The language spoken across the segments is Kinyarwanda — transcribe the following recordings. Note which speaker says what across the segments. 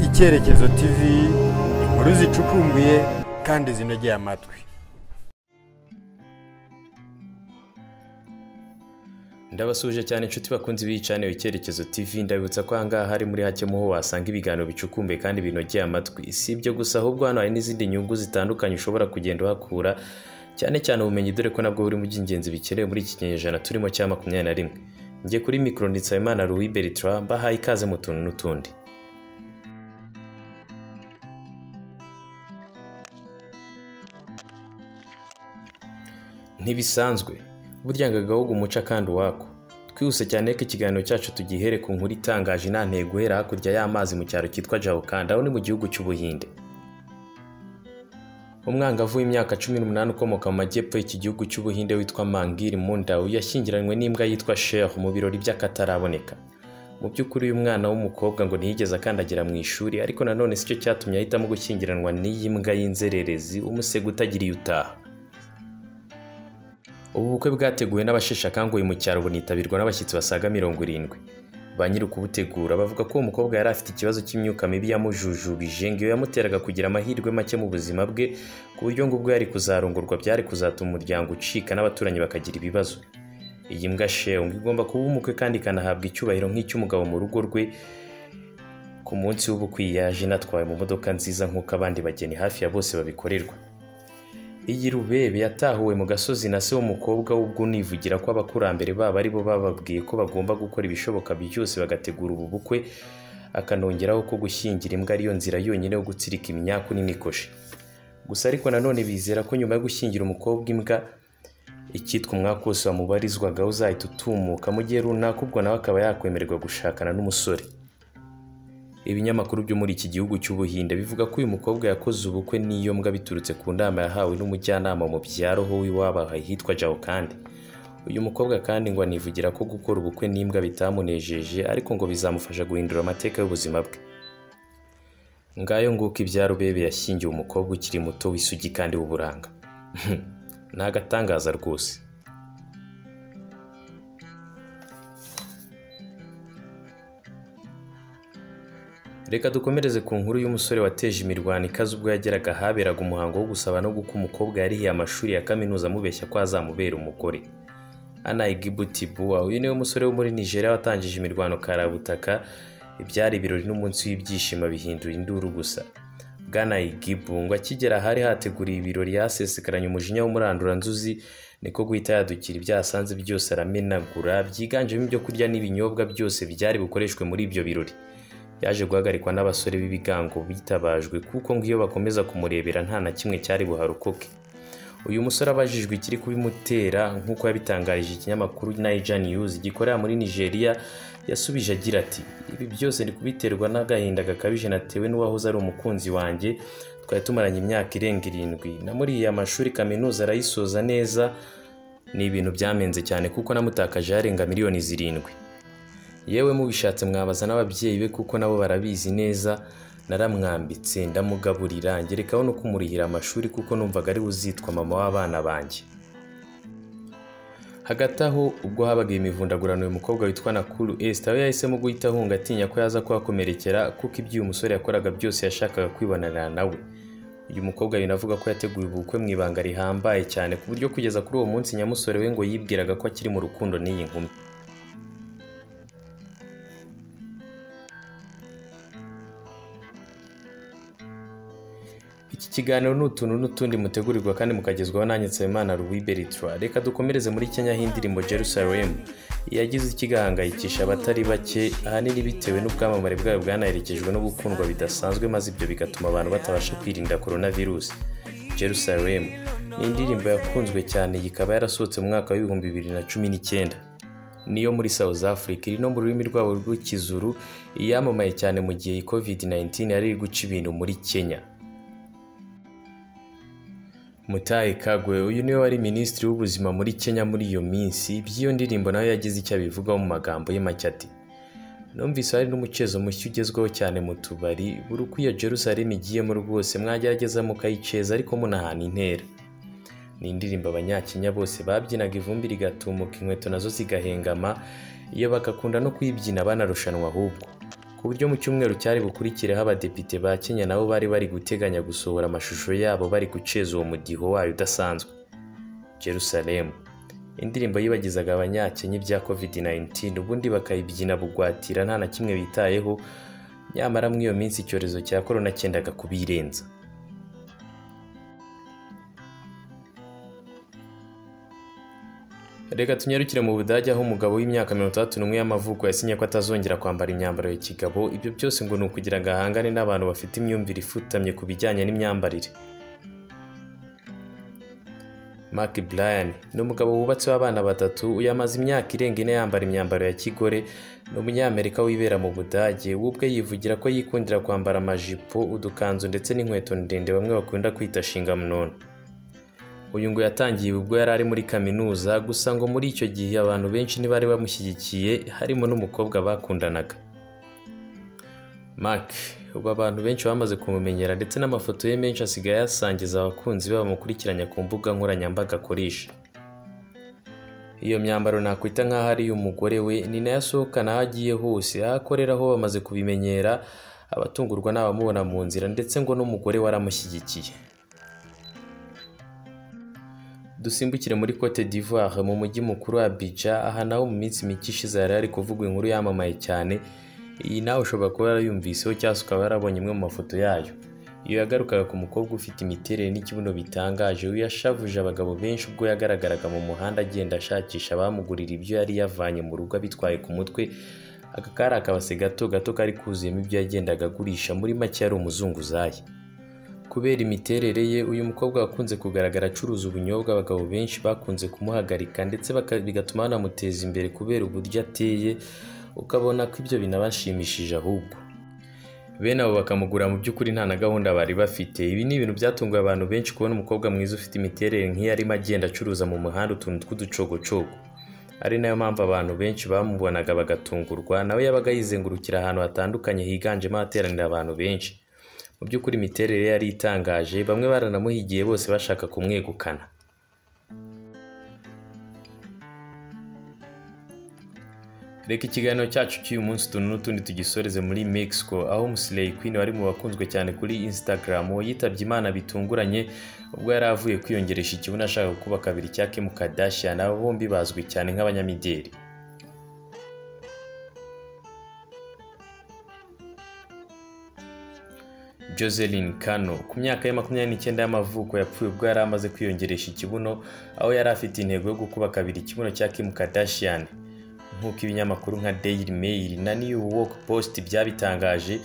Speaker 1: icyerekezo tv inkuru zicukumbuye kandi zinogeye amatwi
Speaker 2: ndabasuje cyane inshuti bakunze ibicaniro icyerekezo tv ndabibutsa ko ahangaha hari muri hake muho wasanga ibiganiro bicukumbuye kandi binogeye amatwi si ibyo gusa ahubwo hano hari n'izindi nyungu zitandukanye ushobora kugenda uhakura cyane cyane ubumenyi dore ko nabwo buri mu by'ingenzi bikenewe muri iki kinyejana turimo cya makumyabiri na rimwe njye kuri mikoro nditsabimana louis bertrand bahaye ikaze mu tuntu n'utundi ntibisanzwe burya ngo agahugu umuca kandi uwako twihuse cyane ko ikiganiro cyacu tugihere ku nkuru itangaje intantego guhera hakurya y'amazi mu cyaro cyitwa jawukanda aho ni mu gihugu cy'ubuhinde umwangavu w'imyaka cumi n'umunani ukomoka mu majyepfo y'iki gihugu cy'ubuhinde witwa mangiri mundawu yashyingiranywe n'imbwa yitwa shehu mu birori by'akataraboneka mu by'ukuri uyu mwana w'umukobwa ngo ntiyigeze akandagira mu ishuri ariko nanone si cyo cyatumye ahitamo gushyingiranwa n'iyi mbwa y'inzererezi umusego utagiriye utaha ubu bukwe bwateguwe n'abasheshe akanguhe mu cyaro bunitabirwa n'abashyitsi basaga mirongo irindwi ba nyiri ukubutegura bavuga ko uwo mukobwa yari afite ikibazo cy'imyuka mibi yamujujubije ngo iyo yamuteraga kugira amahirwe make mu buzima bwe ku buryo ngo ubwo yari kuzarongorwa byari kuzatuma umuryango ucika n'abaturanyi bakagira ibibazo iyi mbwa shehu ngo igomba kuba umukwe kandi ikanahabwa icyubahiro nk'icy'umugabo mu rugo rwe ku munsi w'ubukwe yaje inatwawe mu modoka nziza nk'uko abandi bageni hafi ya bose babikorerwa iyi rubebe yatahuwe mu gasozi na se w'umukobwa w'ubwo nivugira ko abakurambere babo ari bo bababwiye ko bagomba gukora ibishoboka byose bagategura ubu bukwe akanongeraho ko gushyingira imbwa ariyo nzira yonyine yo gutsirika imyaku n'imikoshi gusa ariko nanone bizera ko nyuma yo gushyingira umukobwa imbwa icyitwa umwaka wose wamubarizwagaho uzahita utumuka mu gihe runaka ubwo nawe akaba yakwemererwa gushakana n'umusore ibinyamakuru byo muri iki gihugu cy'ubuhinde bivuga ko uyu mukobwa yakoze ubukwe n'iyo mbwa biturutse ku nama yahawe n'umujyanama mu byaro ho w'iwabahaye hitwa jawukandi uyu mukobwa kandi ngo anivugira ko gukora ubukwe n'imbwa bitamunejeje ariko ngo bizamufasha guhindura amateka y'ubuzima bwe ngayo nguko ibya rubebe yashyingiwe umukobwa ukiri muto w'isugi kandi w'uburanga ni agatangaza rwose reka dukomereze ku nkuru y'umusore wateje imirwano ikaze ubwo yageraga ahaberaga umuhango wo gusaba no guka umukobwa yarihiye amashuri ya kaminuza amubeshya ko azamubera umugore anayi gibutibuwa uyu niwe musore wo muri nigeria watangije imirwano karabutaka ibyari ibirori n'umunsi w'ibyishimo bihindura induru gusa bwana igibu ngo akigera ahari hateguriye ibirori yasesekaranye umujinya w'umuranduranzuzi niko guhita yadukira ibyo yasanze byose aramenagura byiganjemo ibyo kurya n'ibinyobwa byose byari bukoreshwe muri ibyo birori yaje guhagarikwa n'abasore b'ibigango bitabajwe kuko ngo iyo bakomeza kumurebera nta na kimwe cyari buharokoke uyu musore abajijwe ikiri kubimutera nk'uko yabitangarije ikinyamakuru Niger News gikorera muri Nigeria yasubije agira ati ibi byose ni kubiterwa n'agahinda gakabije natewe n'uwahoze ari umukunzi wanjye twari tumaranye imyaka irenga irindwi na muri iyi amashuri kaminuza arayisoza neza ni ibintu byamenze cyane kuko namutakaje yarenga miliyoni zirindwi yewe mubishatse mwabaza n'ababyeyi be kuko nabo barabizi neza naramwambitse ndamugaburira ngerekaho no kumurihira amashuri kuko numvaga ari buzitwa mama w'abana banjye hagati aho ubwo habaga imivundagurano uyu mukobwa witwa nakuru esita we yahisemo guhita ahunga atinya ko yaza kuhakomerekera kuko ibyo uyu musore yakoraga byose yashakaga kwibonanira nawe uyu mukobwa binavuga ko yateguye ubukwe mu ibanga rihambaye cyane ku buryo kugeza kuri uwo munsi nyamusore we ngo yibwiraga ko akiri mu rukundo n'iyi nkumi iki kiganiro ni utuntu n'utundi mutegurirwa kandi mukagezwaho nanjye nsabimana louis bertrand reka dukomereze muri kenya y'indirimbo jerusalem yagize ikigahangayikisha abatari bake ahanini bitewe n'ubwamamare bwayo bwanaherekejwe no gukundwa bidasanzwe maze ibyo bigatuma abantu batabasha kwirinda korona virusi jerusalem ni indirimbo yakunzwe cyane yikaba yarasohotse mu mwaka w'ibihumbi bibiri na cumi n'icyenda niyo muri South Africa iri no mu rurimi rwabo rw'ikizuru iyamamaye cyane mu gihe iyi covid 19 yari iri guca ibintu muri kenya mutayi kagwe uyu niwe wari minisitiri w'ubuzima muri kenya muri iyo minsi by'iyo ndirimbo nawe yagize icyo abivugaho mu magambo ye make ati numvise hari n'umucezo mushya ugezweho cyane mu tubari buri uko iyo jerusalem igiyemo rwose mwagerageza mukayiceza ariko munahana intera ni indirimbo abanyakenya bose babyinaga ivumbi rigatumuka inkweto nazo zigahengama iyo bagakunda no kuyibyina banarushanwa ahubwo ku buryo mu cyumweru cyari bukurikireho abadepite ba Kenya nabo bari bari guteganya gusohora amashusho yabo bari guceza uwo mudiho wayo udasanzwe Jerusalem indirimbo yibagizaga abanyakenya ibya covid-19 ubundi bakayibyina bugwatira nta na kimwe bitayeho nyamara muri iyo minsi icyorezo cya korona cyendaga kubirenza reka tunyarukire mu budage aho umugabo w'imyaka mirongo itandatu n'umwe y'amavuko yasinye ko atazongera kwambara imyambaro ya kigabo ibyo byose ngo ni ukugira ngo ahangane n'abantu bafite imyumvire ifutamye ku bijyanye n'imyambarire mark bryan ni umugabo wubatseho abana batatu uyu amaze imyaka irenga ine yambara imyambaro ya kigore ni umunyamerika wibera mu budage we ubwe yivugira ko yikundira kwambara amajipo udukanzu ndetse n'inkweto ndende bamwe bakunda kwita shingamunono uyu ngo yatangiye ubwo yari ari muri kaminuza gusa ngo muri icyo gihe abantu benshi ntibari bamushyigikiye harimo n'umukobwa bakundanaga mark ubu abantu benshi bamaze kumumenyera ndetse n'amafoto ye menshi asigaye ayasangiza abakunzi be bamukurikiranya ku mbuga nkoranyambaga akoresha iyo myambaro nakwita nk'aho ari iy'umugore we ni nayo asohokana aho agiye hose aho akorera ho bamaze kubimenyera abatungurwa n'abamubona mu nzira ndetse ngo n'umugore we aramushyigikiye dusimbukire muri cote d'ivoire mu mujyi mukuru wa abidjan aha naho mu minsi mike ishize hari hari kuvugwa inkuru yamamaye cyane iyi nawe ushobora kuba yarayumviseho cyangwa se ukaba yarabonye imwe mu mafoto yayo iyo yagarukaga ku mukobwa ufite imiterere n'ikibuno bitangaje we yashavuje abagabo benshi ubwo yagaragaraga mu muhanda agenda ashakisha abamugurira ibyo yari yavanye mu rugo abitwaye ku mutwe aka kari akabase gato gato kari kuzuyemo ibyo yagendaga agurisha muri make yari umuzunguzayi kubera imiterere ye uyu mukobwa wakunze kugaragara acuruza ubunyobwa abagabo benshi bakunze kumuhagarika ndetse baka- bigatuma banamuteza imbere kubera uburyo ateye ukabona ko ibyo binabashimishije ahubwo bene abo bakamugura mu by'ukuri nta na gahunda bari bafite ibi ni ibintu byatunguye abantu benshi kubona umukobwa mwiza ufite imiterere nk'iyarimo agenda acuruza mu muhanda utuntu tw'uducogocogo ari nayo mpamvu abantu benshi bamubonaga bagatungurwa nawe yabaga yizengurukira ahantu hatandukanye higanjemo ahateranira abantu benshi mu by'ukuri imiterere ye yari itangaje bamwe baranamuhigiye bose bashaka kumwegukana reka ikiganiro cyacu cy'uyu munsi utuntu n'utundi tugisoreze muri mexico aho musiley queen wari mu bakunzwe cyane kuri instagram yitabye imana bitunguranye ubwo yari avuye kwiyongeresha ikibuno ashaka gukuba kabiri cya kim kardashian aba bombi bazwi cyane nk'abanyamideli Joseline Kano ku myaka ye makumyabiri n'icyenda y'amavuko yapfuye ubwo yari amaze kwiyongeresha ikibuno aho yari afite intego yo gukuba kabiri ikibuno cya Kim Kardashian nk'uko ibinyamakuru nka Daily Mail na New York Post byabitangaje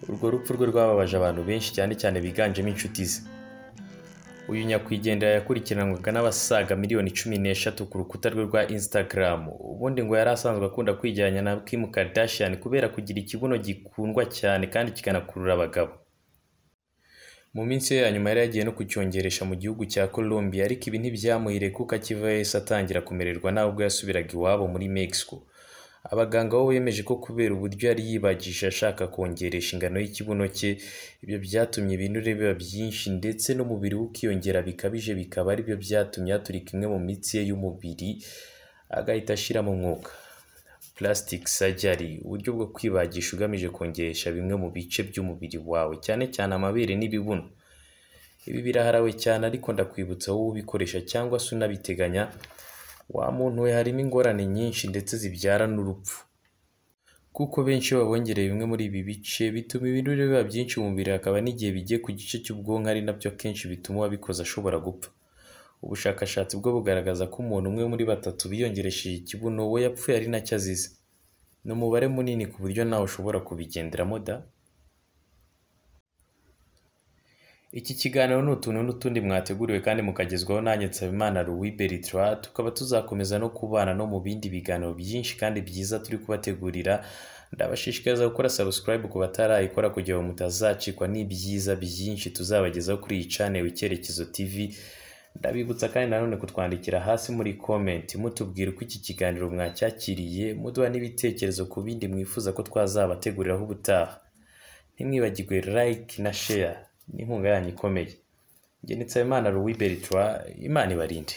Speaker 2: urwo rupfu rwe rwababaje abantu benshi cyane cyane biganjemo inshuti ze uyu nyakwigendera yakurikiranwaga n'abasaga miliyoni cumi n'eshatu ku rukuta rwe rwa Instagram ubundi ngo yari asanzwe akunda kwijyana na Kim Kardashian kubera kugira ikibuno gikundwa cyane kandi kikanakurura abagabo mu minsi ye ya nyuma yari yagiye no kucyongeresha mu gihugu cya Colombia ariko ibi ntibyamuhiriye kuko akivayo yahise atangira kumererwa nawe ubwo yasubiraga iwabo muri Mexico abaganga bo bemeje ko kubera uburyo yari yibagije ashaka kongeresha ingano y'ikibuno cye ibyo byatumye ibinure biba byinshi ndetse n'umubiri we ukiyongera bikabije bikaba aribyo byatumye haturika imwe mu mitsi ye y'umubiri agahita ashiramo umwuka plastic surgery uburyo bwo kwibagisha ugamije kongeresha bimwe mu bice by'umubiri wawe cyane cyane amabere n'ibibuno ibi biraharawe cyane ariko ndakwibutsa wowe ubikoresha cyangwa se unabiteganya wa muntu we harimo ingorane nyinshi ndetse zibyara n'urupfu kuko benshi iyo babongereye bimwe muri ibi bice bituma ibinure biba byinshi mu mubiri hakaba n'igihe bigiye ku gice cy'ubwonko ari nabyo kenshi bituma uwabikoze ashobora gupfa ubushakashatsi bwo bugaragaza ko umuntu umwe muri batatu biyongeresheje ikibuno we yapfuye ari nacyo azize ni umubare munini ku buryo nawe ushobora kubigenderamo da iki kiganiro ni utuntu n'utundi mwateguriwe kandi mukagezwaho nanjye nsabimana louis bertrand tukaba tuzakomeza no kubana no mu bindi biganiro byinshi kandi byiza turi kubategurira ndabashishikariza gukora subscribe ku batarayikora kugira ngo mutazacikwa n'ibyiza byinshi tuzabagezaho kuri iyi channel icyerekezo tv ndabibutsa kandi nanone kutwandikira hasi muri comment mutubwira uko iki kiganiro mwacyakiriye muduha n'ibitekerezo ku bindi mwifuza ko twazabateguriraho ubutaha ntimwibagirwe like na share n'inkunga yanyu ikomeye njye nitsa imana louis bertrand imana ibarinde